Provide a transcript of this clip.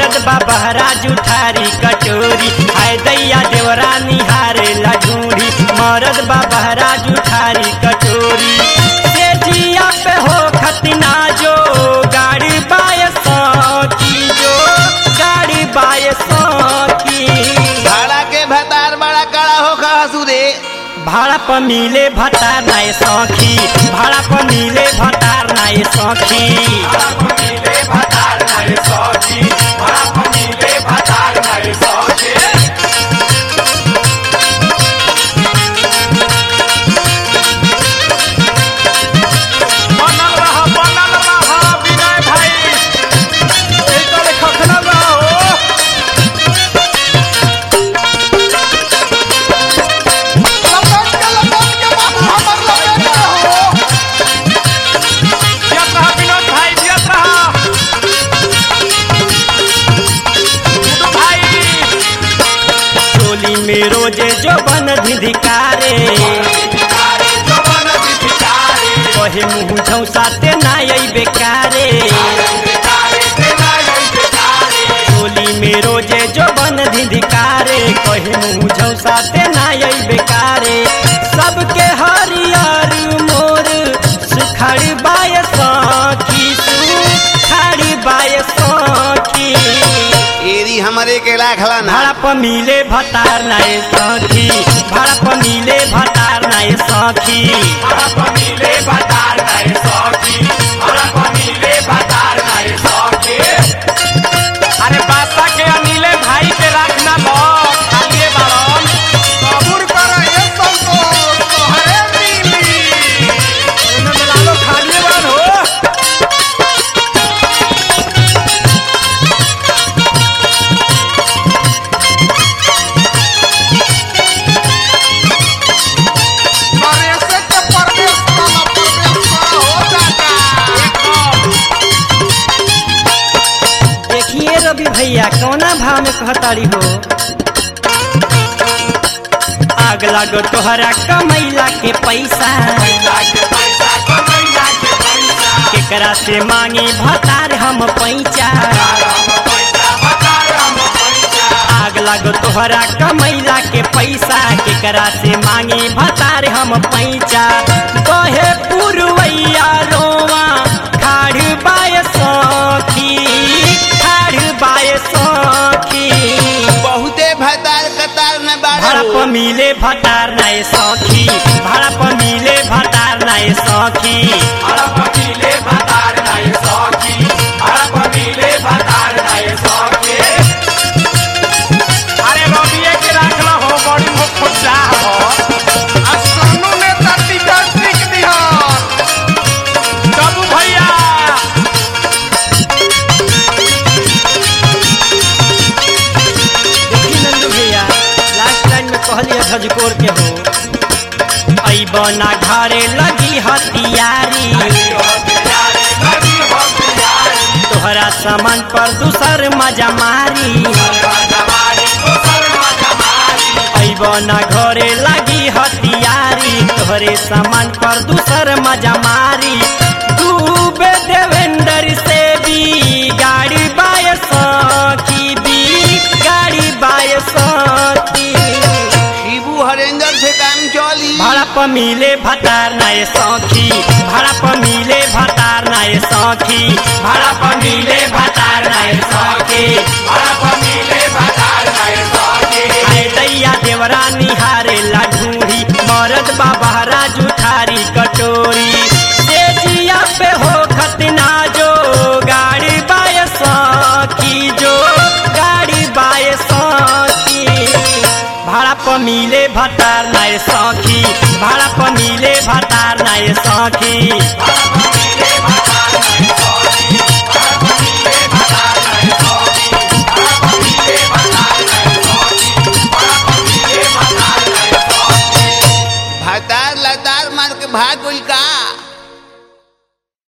मरद बाबा राजू थारी कटोरी हाय दैया देवरा निहारे ला ढूंढी मरद बाबा राजू थारी कटोरी से जिया पे हो खतना जो गाड़ी बाय सकी जो गाड़ी बाय सकी भाड़ा के भतार बड़ा कड़ा हो खा दे भाड़ा पर मिले भतार नाय सखी भाड़ा पर मिले भतार नाय सखी बनल रह बनल रह विनय भाई एकदम खखना रहो जियत रह विनोद भाई जियत रह गुड्डू भाई चोली में रोजे जो बन धिधिकारे कहे मुँह झौसाते नाय बेकारे चोली में रोजे जो बन धिधिकारे कहे मुँह झौसाते नाय बेकारे सबके हरियर मोर सुखड़ बाय सखी सुखड़ बाय सखी एरी हमारे के लाखला ना भाड़ा पर मिले भतार नाय सखी भाड़ा पर मिले भतार नाय सखी अरे बासा के अनिले भाई के रखना लो खालिए बाड़न कबूर कर ये संतोष तोहरे मिली एने मिला लो खालिए बाड़न हो परदेश के परदेश वाला परदेश हो जाता एकदम देखिए रवि भैया कौना भाव में कहताड़ी हो आग लागो तोहरा कमैला के पैसा केकरा से मांगी भतार हम पैसा आग लागो तोहरा कमैला के पैसा केकरा से मांगी भतार हम पैसा कहे पुरवैया रोवा खाड़ बाय सखी खाड़ बाय सखी बहुते भतार कतार में भाड़ा बाड़ा पर मिले भतार नाय सखी भाड़ा पर मिले भतार नाय सखी अरे रबिए के रखला हो बड़ी हो खुदा हो आ सोनू ने तटी टिक दिया बाबू भैया देखी नंदू भैया लास्ट लाइन में कहलिए झजकोर के हो अबना घरे लगी हथियारी तोहरा सामान पर दूसर मजा मारी अबना घरे लगी हथियारी तोहरे सामान पर दूसर मजा मारी डूबे देवेंद्र से भी गाड़ी बाय सखी भी गाड़ी बाय सखी शिबू हरेंद्र से काम चली भाड़ा पर मिले भतार नाय सखी भाड़ा पर मिले भतार नाय सखी भाड़ा पर मिले भतार नाय सखी भाड़ा पर मिले भतार नाय सखी आए दैया देवरा निहारे ला ढूंढी मरद बाबा राजू थारी कटोरी से जिया पे हो खतना जो गाड़ी बाय सखी जो गाड़ी बाय सखी भाड़ा पर मिले भतार नाय सखी भाड़ा पर मिले भतार नाय सखी भतार लतार मार के भाग गइल